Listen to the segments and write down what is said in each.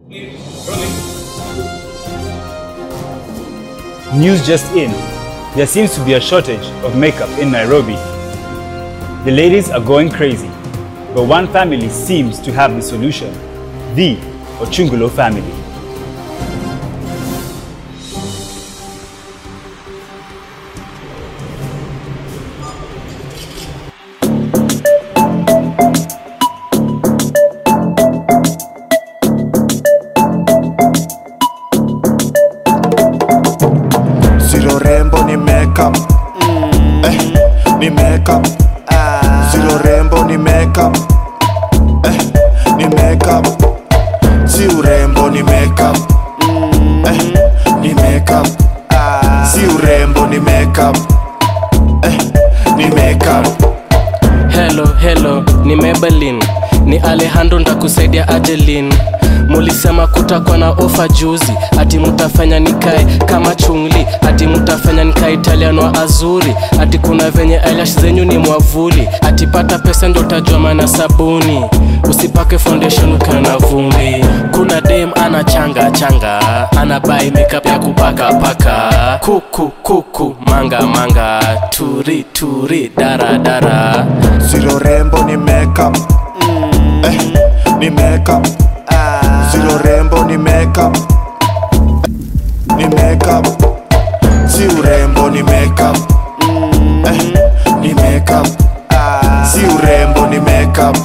News just in. There seems to be a shortage of makeup in Nairobi. The ladies are going crazy, but one family seems to have the solution the Ochungulo family. Zero rembo ni makeup eh, ni makeup Zero rembo ni makeup eh, ni makeup Si urembo ni makeup eh, ni makeup Si urembo ni makeup eh, ni makeup Hello, hello, ni Maybelline, ni Alejandro ndakusaidia Adeline. Mulisema kutakuwa na ofa juzi, ati mutafanya nikae kama chungli, ati mutafanya nikae Italiano wa azuri, ati kuna venye eyelash zenyu ni mwavuli, ati pata pesa ndo utajua maana sabuni, usipake foundation ukiwa na vumbi. Kuna dem ana changa changa, ana buy makeup ya kupaka paka, kuku kuku, manga manga, turi turi, dara dara. Zero rembo ni makeup eh, ni makeup Zero rembo ni makeup ni makeup Si urembo ni makeup eh, ni makeup Si urembo ni makeup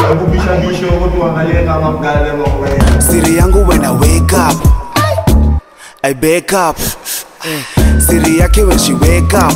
Siri yangu when I wake up I wake up Siri yake when she wake up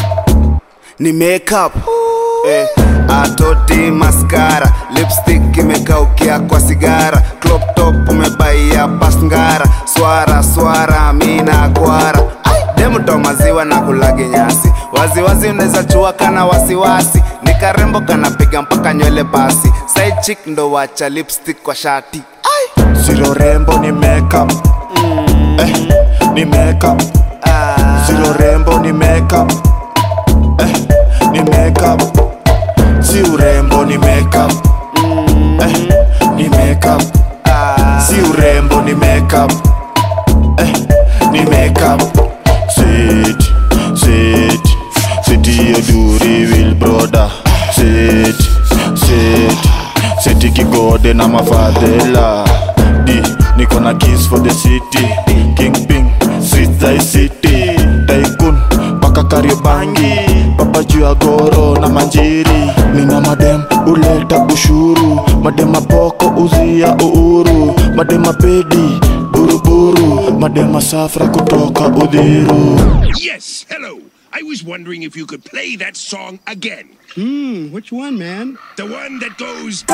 Ni makeup eh, atoti maskara lipstick imekaukia kwa sigara crop top umebaia pasngara swara swara mina kwara demuto maziwa na kulage nyasi waziwazi unaweza chua kana wasiwasi ni karembo kanapiga mpaka nywele basi side chick ndo wacha lipstick kwa shati zero rembo ni makeup eh, ni makeup zero rembo ni makeup eh, ni makeup si urembo ni makeup eh, ni makeup si urembo ni makeup eh, ni makeup sit sit sit hiyo duri will brother sit sit sit kigode na mafadhela di niko na kiss for the city king ping street thy city tycoon mpaka kariobangi papa juu ya goro na manjiri nina madem uleta ushuru madem mapoko uzia uhuru madem mapedi buruburu madem masafra kutoka udhiru Yes, hello. I was wondering if you could play that song again. Hmm, which one, man? The one that goes.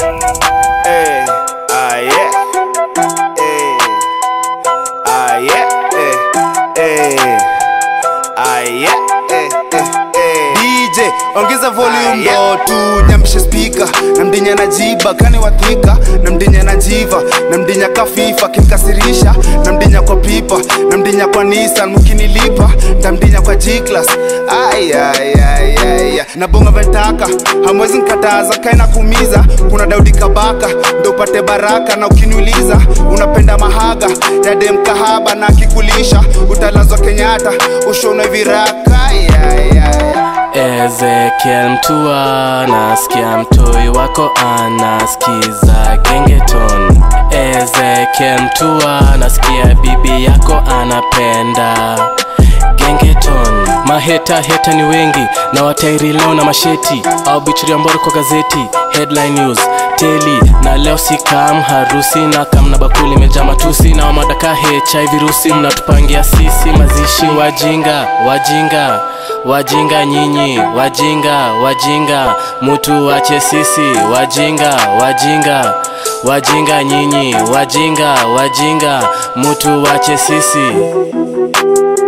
Hey, ah yeah. Hey, ah yeah. Hey, hey, ah yeah. Hey, hey, hey. DJ ongeza volume ndo tu nyamshe speaker na mdinya na jiba kani wathika na mdinya na jiva na mdinya kafifa kinkasirisha na mdinya kwa pipa na mdinya kwa Nissan mkinilipa ndamdinya kwa G-Class ay ay ay ay ay. na bonga ventaka hamwezi nkataza kaina kumiza kuna Daudi Kabaka ndo upate baraka na ukiniuliza unapenda mahaga ya dem kahaba na akikulisha utalazwa Kenyatta ushonwe viraka ay, ay, ay. Ezekiel mtua nasikia mtoi wako anasikiza gengeton Ezekiel mtua nasikia bibi yako anapenda gengeton maheta heta ni wengi na watairi leo na masheti au bichiria mboro kwa gazeti headline news teli na leo sikam harusi na kam na bakuli imejaa matusi na wamadaka hiv virusi mnatupangia sisi mazishi wajinga wajinga wajinga nyinyi wajinga wajinga mutu wache sisi wajinga wajinga wajinga nyinyi wajinga wajinga mutu wache sisi